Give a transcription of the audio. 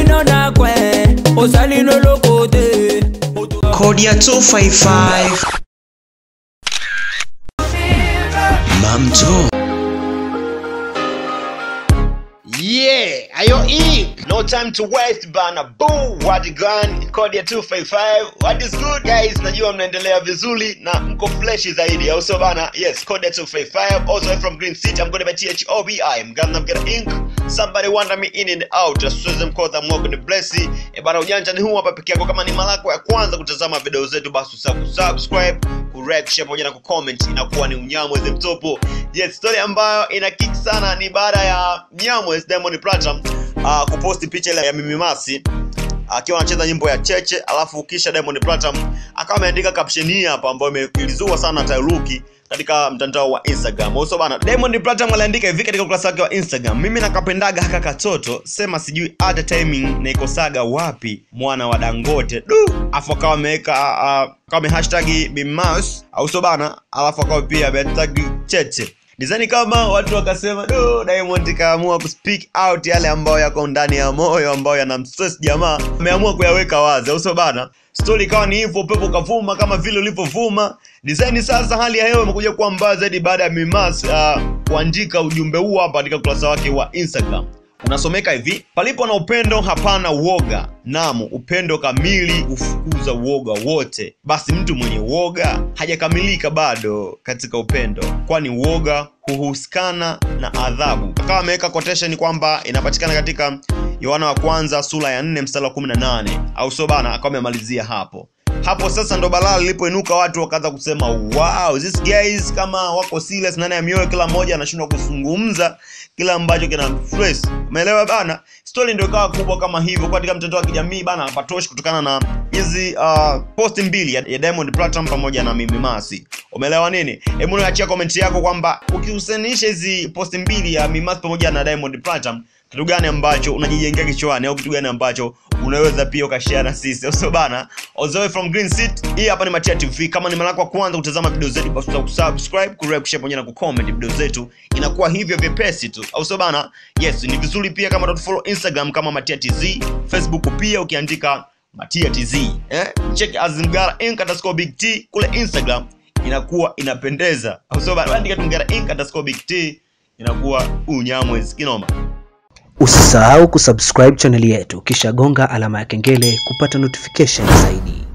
dans ta coin, au salino le côté. Kodia 255 Mamto Yeah, ayo Ink. No time to waste bana. Boo, what you gone? Kodia 255. What is good guys? Najua mnaendelea vizuri na mko fresh zaidi. Au sio bana? Yes, Kodia 255. Also I'm from Green City. I'm going by THOBI. I'm gonna get ink. Somebody wonder me in and out. Asiweze mkoza mwogo ni blessi. E bana ujanja ni huu hapa peke yako. Kama ni mara yako ya kwanza kutazama video zetu basi usahau kusubscribe, kurek, share pamoja na kucomment. Inakuwa ni unyamwezi mtopo. Yes, story ambayo ina kick sana ni baada ya Mnyamwezi Diamond Platinum uh, kuposti picha ile ya Mimi Masi akiwa anacheza nyimbo ya Cheche, alafu kisha Diamond Platinum akawa ameandika caption hii hapa ambayo ime- ilizua sana taharuki katika mtandao wa Instagram. Also bana, Diamond Platinum aliandika hivi katika ukurasa wake wa Instagram: mimi nakapendaga haka katoto, sema sijui hata timing naikosaga wapi, mwana wa Dangote du. Afu akawa ameweka uh, akawa amehashtag Bimas, au sio bana, alafu akawa pia amehatag Cheche Design kama watu wakasema do Diamond kaamua kuspeak out yale ambayo yako ndani ya moyo ambayo yanamstress jamaa, ameamua kuyaweka wazi, au sio bana? Story ikawa ni hivyo, upepo ukavuma kama vile ulivyovuma. Design sasa, hali ya hewa imekuja kuwa mbaya zaidi baada ya Mimas uh, kuandika ujumbe huu hapa katika ukurasa wake wa Instagram unasomeka hivi: palipo na upendo hapana uoga, namu upendo kamili hufukuza uoga wote. Basi mtu mwenye uoga hajakamilika bado katika upendo, kwani uoga huhusikana na adhabu. Akawa ameweka quotation kwamba inapatikana katika Yohana wa kwanza sura ya 4 mstari wa 18, au sio bana? Akawa amemalizia hapo hapo sasa ndo balaa lilipoinuka, watu wakaanza kusema wow, these guys kama wako serious ndani ya mioyo, kila mmoja anashindwa kuzungumza kila ambacho kina stress. Umeelewa bana? Story ndio ikawa kubwa kama hivyo katika mtandao wa kijamii bana, hapatoshi kutokana na hizi uh, post mbili ya, ya Diamond Platinum pamoja na Mimi Masi. Umeelewa nini? Hebu niachia comment yako kwamba ukihusanisha hizi post mbili ya Mimi Masi pamoja na Diamond Platinum kitu gani ambacho unajijengea kichwani au kitu gani ambacho unaweza pia ukashare na sisi au sio bana Ozoe from Green City hii hapa ni Matia TV kama ni mara yako ya kwanza kutazama video zetu basi usahau ku ku share pamoja na ku comment video zetu inakuwa hivyo vyepesi tu au sio bana yes ni vizuri pia kama follow Instagram kama Matia TZ Facebook pia ukiandika Matia TZ eh check Azimgara Inc underscore big T kule Instagram inakuwa inapendeza au sio bana andika tu Ngara Inc underscore big T inakuwa unyamwezi kinoma Usisahau kusubscribe chaneli yetu kisha gonga alama ya kengele kupata notification zaidi.